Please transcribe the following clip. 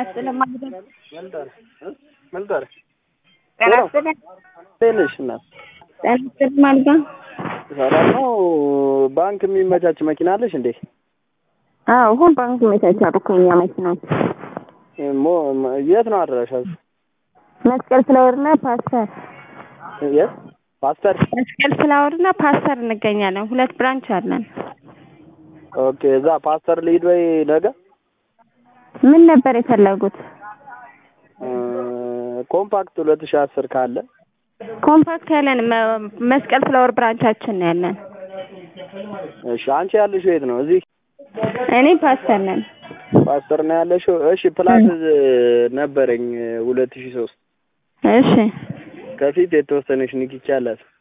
ስለማግኘት መልጠር ጤና ይስጥልኝ። ትንሽ እናት ጤና ይስጥልኝ ማለት ነው። ሰላም ነው። ባንክ የሚመቻች መኪና አለሽ እንዴ? አዎ ሁን ባንክ ይመቻቻሉ እኮ የእኛ መኪናዎች። ሞ- የት ነው አድራሻችሁ? መስቀል ፍላወርና ፓስተር የት? ፓስተር። መስቀል ፍላወርና ፓስተር እንገኛለን። ሁለት ብራንች አለን። ኦኬ። እዛ ፓስተር ልሂድ ወይ ነገ? ምን ነበር የፈለጉት? እ፣ ኮምፓክት ሁለት ሺህ አስር ካለ ኮምፓክት ያለን መ- መስቀል ፍላወር ብራንቻችን ነው ያለን። እሺ። አንቺ ያለሽው የት ነው? እዚህ እኔ ፓስተር ነን። ፓስተር ነው ያለሽው? እሺ። ፕላስ ነበረኝ ሁለት ሺህ ሶስት እሺ ከፊት የተወሰነች ንክኪ አላት።